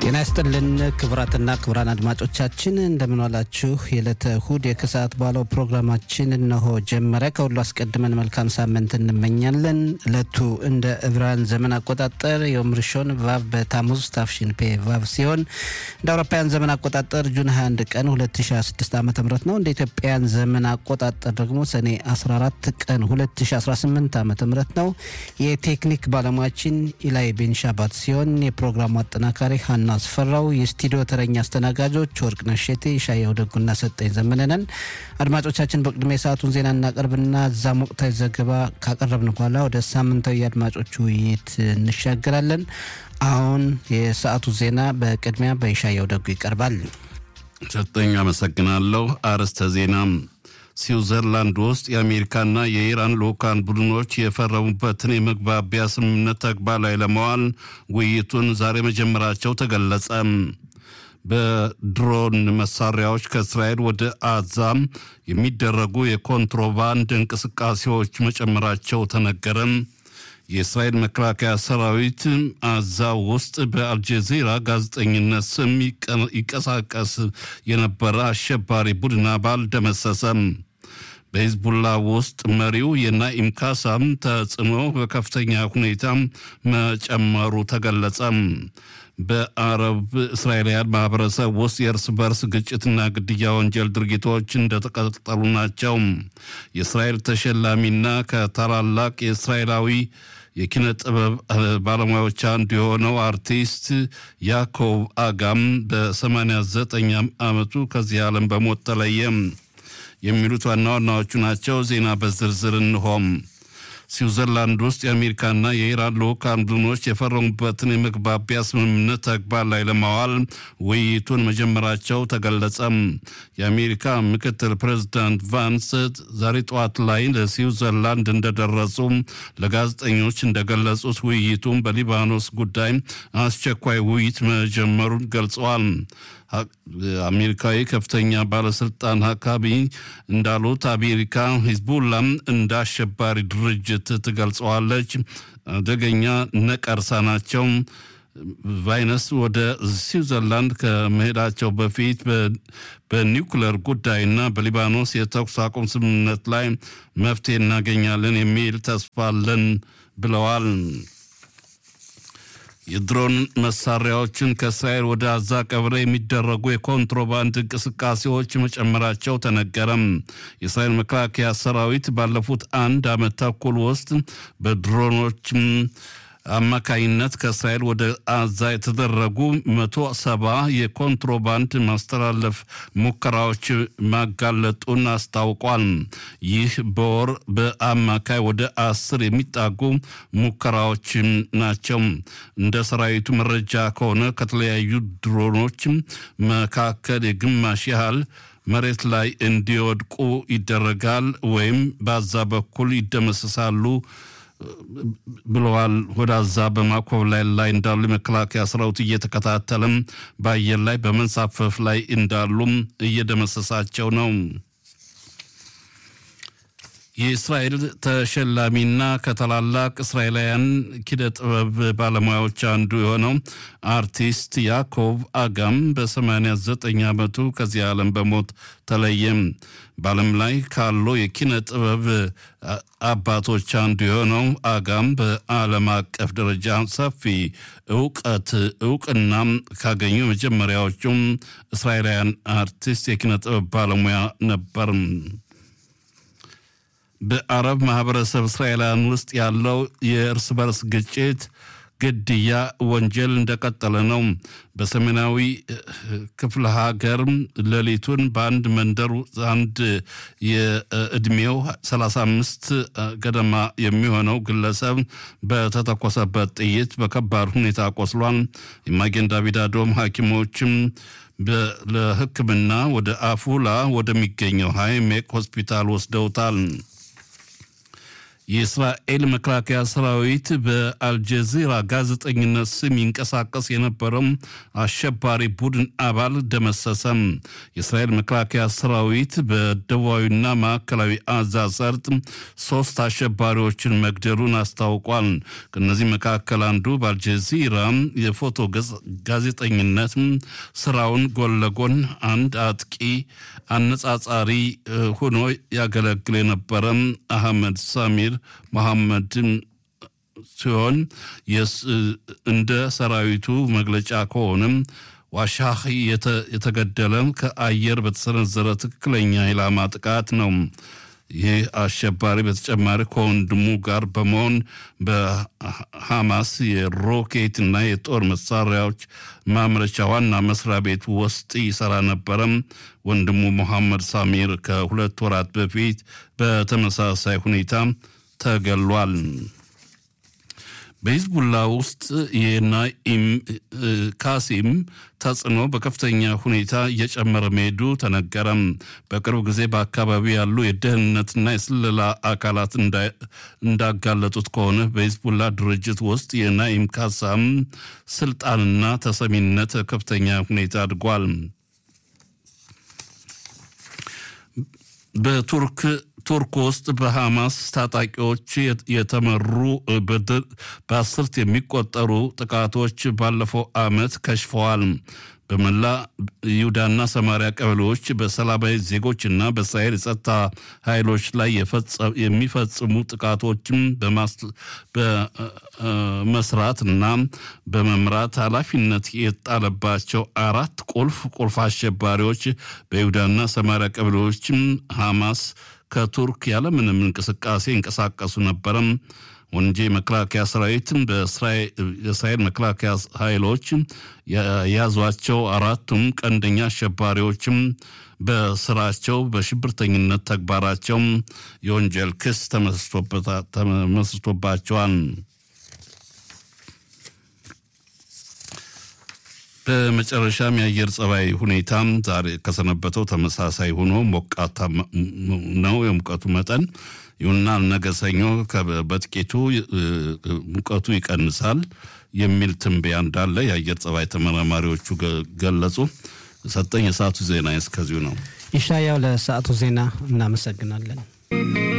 ጤና ይስጥልን ክቡራትና ክቡራን አድማጮቻችን እንደምንዋላችሁ። የዕለተ እሁድ የከሰዓት በኋላው ፕሮግራማችን እነሆ ጀመረ። ከሁሉ አስቀድመን መልካም ሳምንት እንመኛለን። ዕለቱ እንደ ዕብራውያን ዘመን አቆጣጠር የዮም ርሾን ቫቭ በታሙዝ ታፍሽን ፔ ቫቭ ሲሆን እንደ አውሮፓውያን ዘመን አቆጣጠር ጁን 21 ቀን 2026 ዓ ም ነው። እንደ ኢትዮጵያውያን ዘመን አቆጣጠር ደግሞ ሰኔ 14 ቀን 2018 ዓ ም ነው። የቴክኒክ ባለሙያችን ኢላይ ቤንሻባት ሲሆን የፕሮግራሙ አጠናካሪ ሀና አስፈራው፣ የስቱዲዮ ተረኛ አስተናጋጆች ወርቅነሽ ሼቴ፣ ሻየው ደጉና ሰጠኝ ዘመነነን። አድማጮቻችን በቅድሚያ የሰዓቱን ዜና እናቀርብና እዛም ወቅታዊ ዘገባ ካቀረብን በኋላ ወደ ሳምንታዊ የአድማጮች ውይይት እንሻገራለን። አሁን የሰዓቱ ዜና በቅድሚያ በሻየው ደጉ ይቀርባል። ሰጠኝ አመሰግናለሁ። አርዕስተ ዜና ስዊዘርላንድ ውስጥ የአሜሪካና የኢራን ልዑካን ቡድኖች የፈረሙበትን የመግባቢያ ስምምነት ተግባር ላይ ለመዋል ውይይቱን ዛሬ መጀመራቸው ተገለጸ። በድሮን መሳሪያዎች ከእስራኤል ወደ አዛም የሚደረጉ የኮንትሮባንድ እንቅስቃሴዎች መጨመራቸው ተነገረ። የእስራኤል መከላከያ ሰራዊት አዛ ውስጥ በአልጀዚራ ጋዜጠኝነት ስም ይቀሳቀስ የነበረ አሸባሪ ቡድን አባል ደመሰሰም። በሂዝቡላ ውስጥ መሪው የናኢም ካሳም ተጽዕኖ በከፍተኛ ሁኔታ መጨመሩ ተገለጸ። በአረብ እስራኤላውያን ማህበረሰብ ውስጥ የእርስ በርስ ግጭትና ግድያ ወንጀል ድርጊቶች እንደተቀጠሉ ናቸው። የእስራኤል ተሸላሚና ከታላላቅ የእስራኤላዊ የኪነ ጥበብ ባለሙያዎች አንዱ የሆነው አርቲስት ያኮብ አጋም በ89 ዓመቱ ከዚህ ዓለም በሞት ተለየ። የሚሉት ዋና ዋናዎቹ ናቸው። ዜና በዝርዝር እንሆም። ስዊዘርላንድ ውስጥ የአሜሪካና የኢራን ልዑካን ቡድኖች የፈረሙበትን የመግባቢያ ስምምነት ተግባር ላይ ለማዋል ውይይቱን መጀመራቸው ተገለጸ። የአሜሪካ ምክትል ፕሬዚዳንት ቫንስ ዛሬ ጠዋት ላይ ለስዊዘርላንድ እንደደረሱ ለጋዜጠኞች እንደገለጹት ውይይቱን በሊባኖስ ጉዳይ አስቸኳይ ውይይት መጀመሩን ገልጸዋል። አሜሪካዊ ከፍተኛ ባለስልጣን ሀካቢ እንዳሉት አሜሪካ ሂዝቡላም እንደ አሸባሪ ድርጅት ትገልጸዋለች። አደገኛ ነቀርሳ ናቸው። ቫይነስ ወደ ስዊዘርላንድ ከመሄዳቸው በፊት በኒውክለር ጉዳይና በሊባኖስ የተኩስ አቁም ስምምነት ላይ መፍትሄ እናገኛለን የሚል ተስፋ አለን ብለዋል። የድሮን መሳሪያዎችን ከእስራኤል ወደ አዛ ቀብረ የሚደረጉ የኮንትሮባንድ እንቅስቃሴዎች መጨመራቸው ተነገረም። የእስራኤል መከላከያ ሰራዊት ባለፉት አንድ ዓመት ተኩል ውስጥ በድሮኖች አማካይነት ከእስራኤል ወደ አዛ የተደረጉ መቶ ሰባ የኮንትሮባንድ ማስተላለፍ ሙከራዎች ማጋለጡን አስታውቋል። ይህ በወር በአማካይ ወደ አስር የሚጣጉ ሙከራዎች ናቸው። እንደ ሰራዊቱ መረጃ ከሆነ ከተለያዩ ድሮኖች መካከል የግማሽ ያህል መሬት ላይ እንዲወድቁ ይደረጋል ወይም በአዛ በኩል ይደመሰሳሉ ብለዋል። ወደ አዛ በማኮብለል ላይ እንዳሉ የመከላከያ ሰራዊት እየተከታተለም በአየር ላይ በመንሳፈፍ ላይ እንዳሉም እየደመሰሳቸው ነው። የእስራኤል ተሸላሚና ከታላላቅ እስራኤላውያን ኪነ ጥበብ ባለሙያዎች አንዱ የሆነው አርቲስት ያኮብ አጋም በ89 ዓመቱ ከዚህ ዓለም በሞት ተለየም። በዓለም ላይ ካሉ የኪነ ጥበብ አባቶች አንዱ የሆነው አጋም በዓለም አቀፍ ደረጃ ሰፊ እውቀት እውቅና ካገኙ መጀመሪያዎቹም እስራኤላውያን አርቲስት የኪነ ጥበብ ባለሙያ ነበር። በአረብ ማህበረሰብ እስራኤላውያን ውስጥ ያለው የእርስ በርስ ግጭት፣ ግድያ ወንጀል እንደቀጠለ ነው። በሰሜናዊ ክፍለ ሀገር ሌሊቱን በአንድ መንደር አንድ የእድሜው 35 ገደማ የሚሆነው ግለሰብ በተተኮሰበት ጥይት በከባድ ሁኔታ ቆስሏል። የማጌን ዳቪድ አዶም ሐኪሞችም ለሕክምና ወደ አፉላ ወደሚገኘው ሃይሜክ ሆስፒታል ወስደውታል። የእስራኤል መከላከያ ሰራዊት በአልጀዚራ ጋዜጠኝነት ስም ይንቀሳቀስ የነበረው አሸባሪ ቡድን አባል ደመሰሰም። የእስራኤል መከላከያ ሰራዊት በደቡባዊና ማዕከላዊ አዛ ሰርጥ ሶስት አሸባሪዎችን መግደሉን አስታውቋል። ከእነዚህ መካከል አንዱ በአልጀዚራ የፎቶ ጋዜጠኝነት ስራውን ጎን ለጎን አንድ አጥቂ አነጻጻሪ ሆኖ ያገለግል የነበረ አህመድ ሳሚር መሐመድ ሲሆን እንደ ሰራዊቱ መግለጫ ከሆነም ዋሻህ የተገደለ ከአየር በተሰነዘረ ትክክለኛ ኢላማ ጥቃት ነው። ይህ አሸባሪ በተጨማሪ ከወንድሙ ጋር በመሆን በሐማስ የሮኬት እና የጦር መሳሪያዎች ማምረቻ ዋና መስሪያ ቤት ውስጥ ይሰራ ነበረም። ወንድሙ መሐመድ ሳሚር ከሁለት ወራት በፊት በተመሳሳይ ሁኔታ ተገሏል። በሂዝቡላ ውስጥ የናኢም ካሲም ተጽዕኖ በከፍተኛ ሁኔታ እየጨመረ መሄዱ ተነገረም። በቅርብ ጊዜ በአካባቢው ያሉ የደህንነትና የስለላ አካላት እንዳጋለጡት ከሆነ በሂዝቡላ ድርጅት ውስጥ የናኢም ካሳም ስልጣንና ተሰሚነት ከፍተኛ ሁኔታ አድጓል። በቱርክ ቱርክ ውስጥ በሐማስ ታጣቂዎች የተመሩ በአስርት የሚቆጠሩ ጥቃቶች ባለፈው ዓመት ከሽፈዋል። በመላ ይሁዳና ሰማሪያ ቀበሌዎች በሰላማዊ ዜጎችና በእስራኤል የጸጥታ ኃይሎች ላይ የሚፈጽሙ ጥቃቶችም በመስራት እና በመምራት ኃላፊነት የጣለባቸው አራት ቁልፍ ቁልፍ አሸባሪዎች በይሁዳና ሰማሪያ ቀበሌዎችም ሐማስ ከቱርክ ያለምንም እንቅስቃሴ እንቀሳቀሱ ነበረም። ወንጂ መከላከያ ሰራዊትም በእስራኤል መከላከያ ኃይሎች የያዟቸው አራቱም ቀንደኛ አሸባሪዎችም በስራቸው በሽብርተኝነት ተግባራቸው የወንጀል ክስ ተመስርቶባቸዋል። በመጨረሻም የአየር ጸባይ ሁኔታም ዛሬ ከሰነበተው ተመሳሳይ ሆኖ ሞቃታ ነው የሙቀቱ መጠን። ይሁንና ነገ ሰኞ በጥቂቱ ሙቀቱ ይቀንሳል የሚል ትንበያ እንዳለ የአየር ጸባይ ተመራማሪዎቹ ገለጹ። ሰጠኝ የሰዓቱ ዜና እስከዚሁ ነው። ይሻያው ለሰዓቱ ዜና እናመሰግናለን።